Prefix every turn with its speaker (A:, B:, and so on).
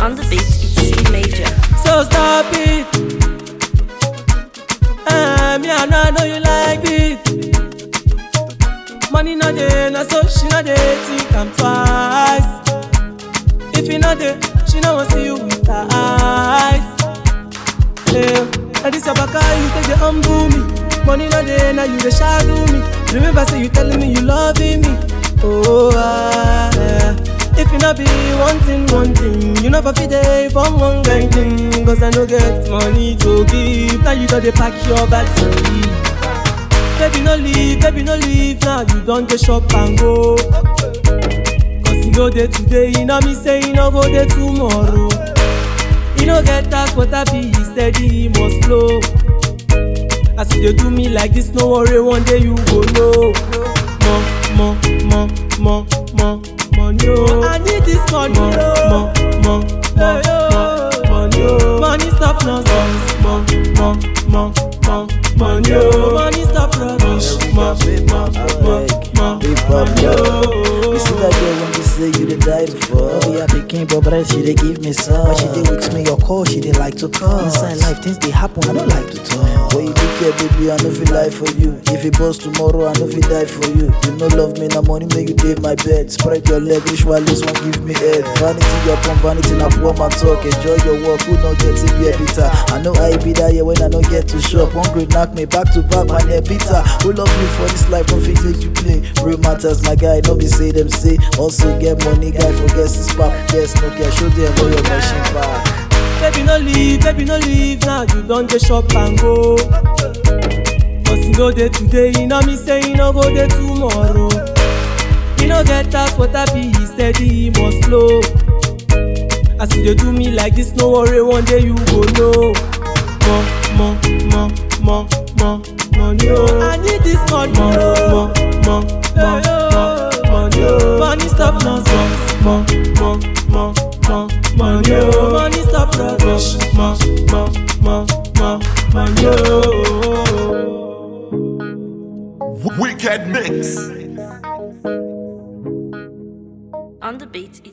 A: On the beat, it's C major.
B: So stop it. Eh, me I know, I know you like it. Money not there, na so she not there, think I'm twice. If you not there, she not want see you with her eyes. Yeah, and this your back you take the humble me. Money not there, now you the shadow me. Remember say you telling me you loving me. Oh ah, yeah. If you not be wanting one thing, you never fit there from one kind thing. Cause I no get money to give. Now you got to pack your bags and leave. Baby no leave, baby no leave. Now you don't get shop and go. Cause you know day today, you know me say you no go there tomorrow. You no get that what I be steady, it must flow. As you dey do me like this, no worry, one day you go know. Mo, mo, mo, mo, mo, money oh. I need this money mo, mo, mo, mo, mo, money oh. Money stop nonsense. Mo, mo, mo, mo, money oh. Money stop rubbish. Mo, mo, mo, mo, money oh.
C: You see that girl when you say you did die before. Oh, yeah, picking but bread, she dey give me some. But she dey with me, your call, she dey like to call. Inside life, things they happen, I don't like to talk. When you do care, baby, I know feel lie for you. If it bust tomorrow, I know feel die for you. You know love me, now money make you day my bed. Spread your leg, wish while this one give me head. Vanity upon vanity, now poor man talk. Enjoy your work, who not get to be a bitter. I know I be that yeah when I don't get to shop. Hungry knock me back to back, my neck bitter. Who love you for this life, don't fit make you play. Real matters, my guy, no be say them say. Also get money, guy forgets his pop. Yes, no care, show them where your machine back.
B: Baby no leave, baby no leave now you don dey shop and go. Cause you no dey today, you know me say you no go dey tomorrow. You no get that what I be steady, it must flow. As you dey do me like this, no worry, one day you go know. Mo, mo, mo, mo, mo, money oh. I need this money mo, mo, mo, mo, mo, money oh. Money stop nonsense. Mo, mo, mo, mo, money oh. Money stop rubbish. Mo, mo, mo, mo, money oh.
D: Wicked Mix.
A: On the beat, it's